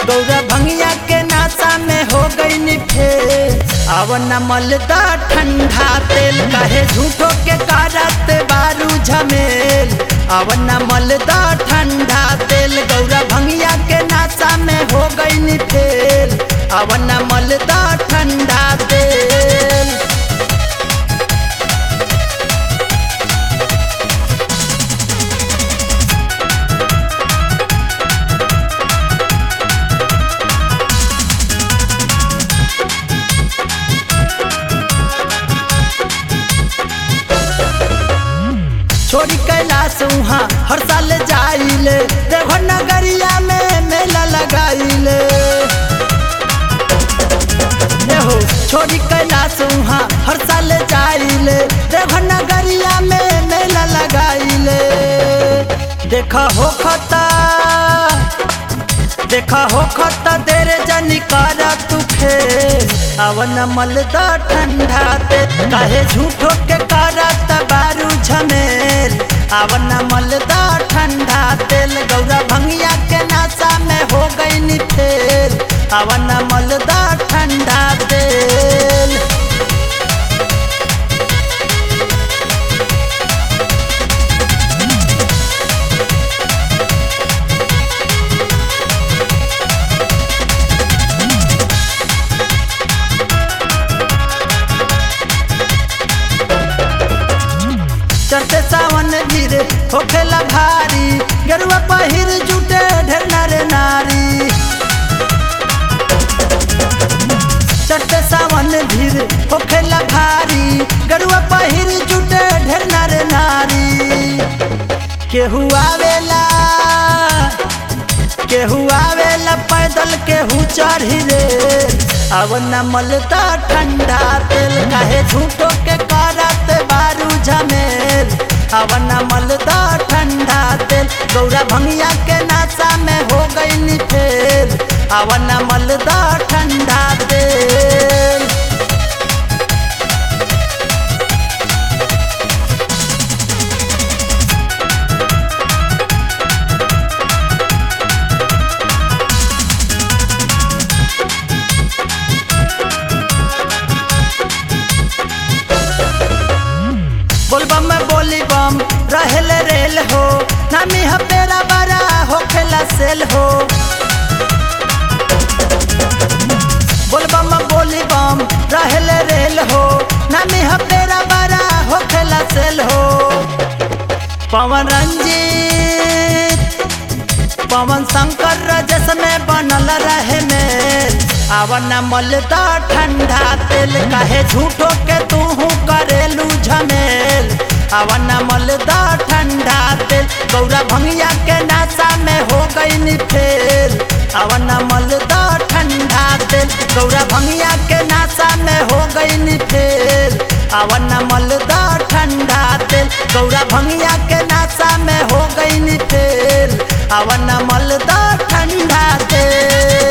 गौरा भंगिया के नासा में हो गई फेर अब न मलदा ठंडा तेल कहे झूठो के कारत बारू झमेल अब न मलदा ठंडा तेल गौरा भंगिया के नासा में हो गई फेल अब न मलदा ठंडा तेल छोड़ी कैलाश वहाँ हर साल जाइले देवघर नगरिया में मेला लगाइले ये हो छोड़ी कैलाश वहाँ हर साल जाइले देवघर नगरिया में मेला लगाइले देखा हो खता देखा हो खता तेरे जनी कारा तू खेल अवन मलदा ठंडा ते काहे झूठो के कारा तबारू झमेल अवन मलदा ठंडा तेल गौरा भंगिया के नासा में हो गई नी फेल अवन मलदा ठंडा तेल चढ़ते सावन धीरे होखेला भारी गरुआ पहिर जुटे ढेर नारे नारी चढ़ते सावन धीरे होखेला भारी गरुआ पहिर जुटे ढेर नारे नारी केहू आवेला केहू आवेला पैदल केहू चढ़ी रे अब न मलता ठंडा तेल काहे झूठो के करत बारू झमेल अब न मलता ठंडा तेल गौरा भंगिया के नासा में हो गई नी फेल अब न मलता ठंडा तेल बोलबम में बोली बम रहल रेल हो नामी हपेरा बड़ा होखेला सेल हो बोलबम में बोली बम रहल रेल हो नामी हपेरा बड़ा होखेला सेल हो पवन रंजीत पवन शंकर रजस में बनल रहे मेल आवन मलदा ठंडा तेल काहे झूठो के तू करेलू झमेल आवन मलदा ठंडा तेल गौरा भंगिया के नासा में हो गई नी फेल आवन मलदा ठंडा तेल गौरा भंगिया के नासा में हो गई नी फेल आवन मलदा ठंडा तेल गौरा भंगिया के नासा में हो गई नी फेल आवन मलदा ठंडा तेल